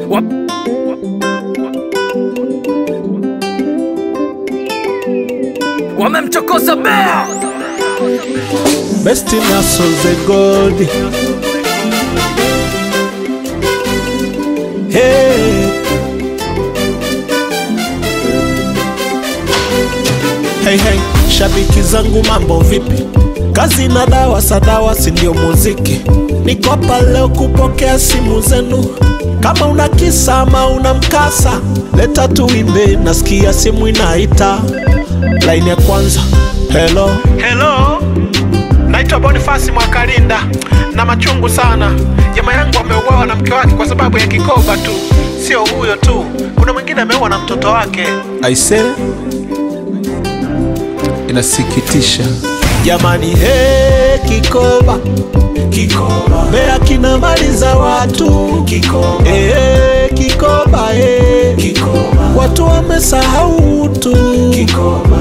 Wa- Wamemchokoza bea Best in hustle the gold. Hey. Hey, hey, shabiki zangu mambo vipi? Kazi na dawa sadawa si ndio muziki. Niko hapa leo kupokea simu zenu. Kama una kisa ama una mkasa, leta tuimbe, nasikia simu inaita. Line ya kwanza. Hello. Hello. Naitwa Bonifasi Mwakalinda na machungu sana. Jamaa yangu ameuawa na mke wake kwa sababu ya kikoba tu. Sio huyo tu, kuna mwingine ameuawa na mtoto wake. Aise, inasikitisha. Jamani, he, kikoba kikoba, Mbeya kina mali za watu kikoba, eh, kikoba, eh, kikoba, watu wamesahau utu kikoba.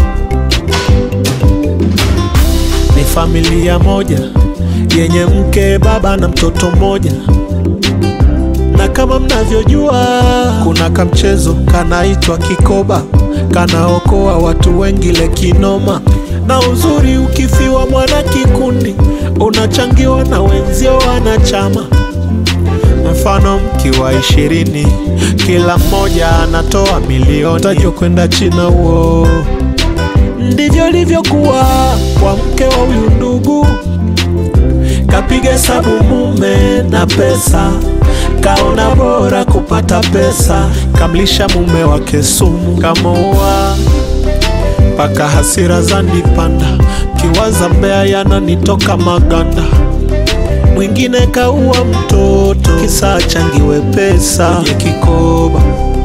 Ni familia moja yenye mke, baba na mtoto mmoja, na kama mnavyojua kuna kamchezo kanaitwa kikoba, kanaokoa watu wengi lekinoma. Na uzuri ukifiwa mwana kikundi, unachangiwa na wenzio wanachama. Mfano mkiwa ishirini, kila mmoja anatoa milioni, tajwa kwenda China huo. Ndivyo ilivyokuwa kwa mke wa huyu ndugu kapiga hesabu mume na pesa, kaona bora kupata pesa, kamlisha mume wake sumu, kamoa mpaka hasira zanipanda, kiwaza Mbeya yananitoka maganda. Mwingine kaua mtoto kisa achangiwe pesa kwenye kikoba.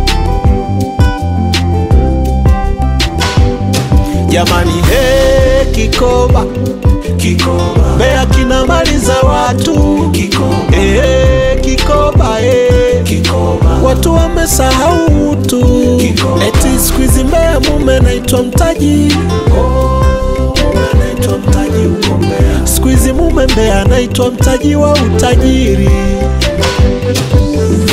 Jamani, he, kikoba kikoba, Mbeya kina mali za watu kikoba, eh, kikoba, eh, kikoba, watu wamesahau utu kikoba. Eti siku hizi Mbeya mume naitwa mtaji, oh, mume anaitwa mtaji huko Mbeya. Siku hizi mume Mbeya anaitwa mtaji wa utajiri.